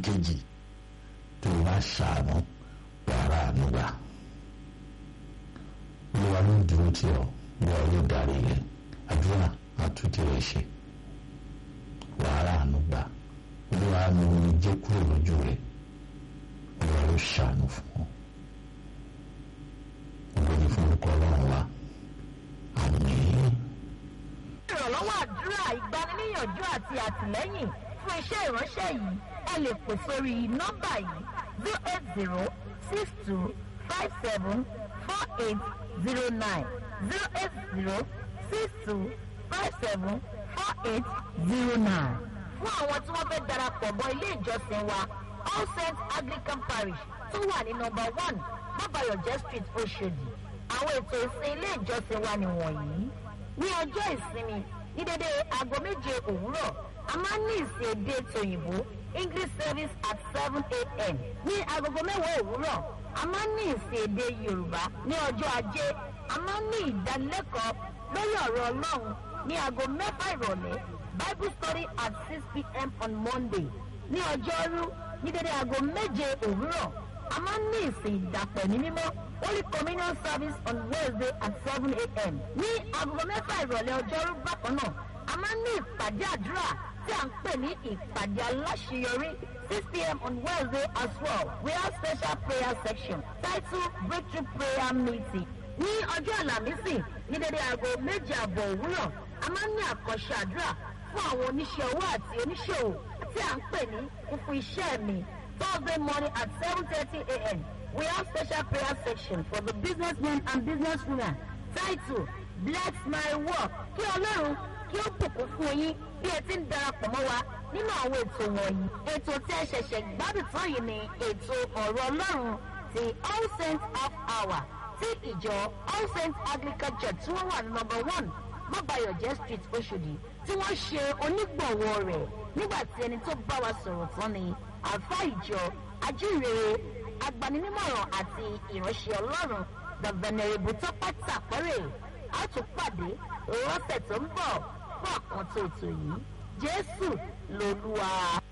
ìkejì tó o bá ṣàánú wàrà ànúgbà olúwa ló ń dúró tí ọ olúwa ló darí rẹ àdúrà àtúntì rẹ ṣe wàrà ànúgbà olúwa ni omi jẹ́ kúrò lójú rẹ olúwa ló ṣàánú fún ọ ògo ni fún orúkọ ọlọ́run wa àmín. ìrànlọ́wọ́ àdúrà ìgbaniníyànjú àti àtìlẹ́yìn fún iṣẹ́ ìránṣẹ́ yìí ẹ lè pè sórí nọ́mbà yìí zero eight zero six two five seven four eight zero nine zero eight zero six two five seven four eight zero nine. fún àwọn tí wọ́n fẹ́ darapọ̀ mọ́ ilé ìjọsìn wa all saints anglican parish tó wà ní nọ́mbà one bàbáyọ̀jẹ́ street oṣòdì àwọn ètò ìsìn ilé ìjọsìn wa nìwọ̀nyí ní ọjọ́ ìsinmi ní dédé aago méje òwúrọ̀ a máa ń ní ìsìn èdè tòyìnbó english service at seven a.m. ní agogo mẹ́wàá òwúrọ̀ a máa ń ní ìsìn èdè yorùbá ní ọjọ́ ajé a máa ń ní ìdánilẹ́kọ̀ọ́ lórí ọ̀rọ̀ ọlọ́run ní aago mẹ́fà ìrọ̀lẹ́ bible study at six p.m. on monday ní ọjọ́rú ní dédé aago méje òwúrọ̀ a máa ń ní ìsìn ìdàpọ̀ ní mímọ́ holy communion service on wednesday at seven a.m. ní agogo mẹ́fà ìrọ̀lẹ́ ọjọ́rú bákan náà a máa ń ní ìpàdé àdúrà tí à ń pè ní ìpàdé aláṣeyọrí six p.m. on wednesday as well we have special prayer section titled breakthrough prayer meeting ní ọjọ́ àlàmísì ní dédé aago méje àbọ̀ òwúrọ̀ a máa ń ní àkànṣe àdúrà fún àwọn oníṣẹ́ owó àti oníṣòwò tí à ń pè ní fúnfún iṣẹ́ mi thursday morning at seven thirty a.m. we have special prayer section for the businessmen and businesswomen titled bless my work kí ọlọ́run kí ó bùkún fún yín bí ẹ ti ń darapọ̀ mọ́ wa nínú àwọn ètò wọ̀nyí ètò tí ẹ ṣẹ̀ṣẹ̀ gbádùn tán yìí ni ètò ọ̀rọ̀ ọlọ́run ti all saints half hour tí ìjọ all saints anglican church tí wọ́n wà ní number one mọ́bàyọ̀jẹ́ street oṣòdì tí wọ́n ṣe onígbọ̀wọ́ rẹ̀ nígbà tí ẹni tó bá wa sọ̀rọ̀ tán ni àfa ìjọ ajínrere agbaninímọ̀ràn àti ìránṣẹ́ ọlọ́run the venerable tọ́pẹ́ tàpẹ́rẹ́ a tún pàdé lọ́sẹ̀ tó ń bọ̀ fún àkàntó ètò yìí jésù lolúwa.